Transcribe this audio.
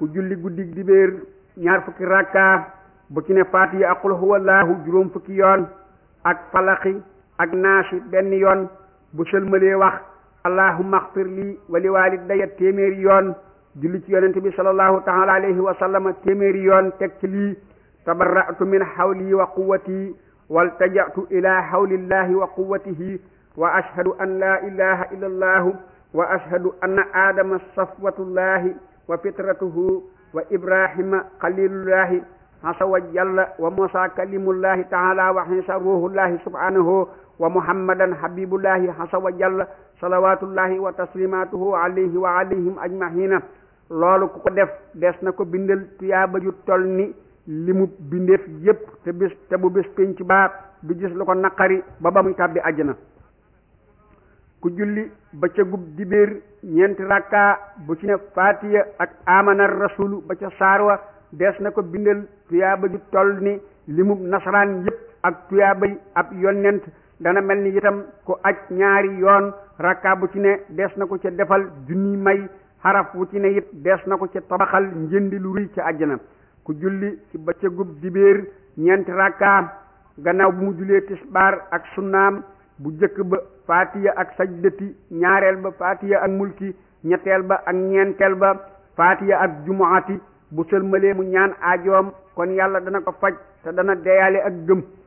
ku julli guddi dibéer ñaar fukki rakka bu ci ne faatiya ak qul huwallahu juróom fukki yoon ak falaxi ak naasi benn yoon bu sëlmalee wax allahumma axfir lii wa li waalidayya téeméeri yoon julli ci yonente bi sallallahu taala alayhi wa sallama téeméeri yoon teg ci lii tabarra'tu min hawli wa quwwati waltaja'tu ila hawlillahi wa quwwatihi wa ashhadu an la ilaha illa allahu wa ashhadu anna adama safwatullahi wa fitratuhu wa ibrahima khalilullahi hasa wa jalla wa musa kalimullahi taala wa isa ruhullahi subhanahu wa muhammadan habibullahi hasa wa jalla salawatullahi wa taslimatuhu alayhi wa alayhim ajmahina loolu ku ko def des na ko bindal tuyaaba ju tol ni li mu bindeef yépp te bis te bu bis pénc baa du gis lu ko naqari ba ba muy tàbbi àjjana ku julli ba ca gub dibéer ñeenti rakka bu ci ne faatiya ak amana rasulu ba ca saarwa des na ko bindal tuyaaba ju toll ni li mu nasaraan yépp ak tuyaabay ab yonent dana mel ni itam ku aj ñaari yoon rakka bu ci ne des na ko ca defal junni may xaraf wu ci ne it des na ko ca tabaxal njëndi lu rëy ca àjjana ku julli ci bëccëgub dibéer ñeenti rakka gannaaw bu mu julee tisbaar ak sunnaam bu jëkk ba faatiya ak sajdati ñaareel ba faatiya ak mulki ñetteel ba ak ñeenteel ba faatiya ak jumuati bu sëlmalee mu ñaan aajoom kon yàlla dana ko faj te dana deyaale ak gëm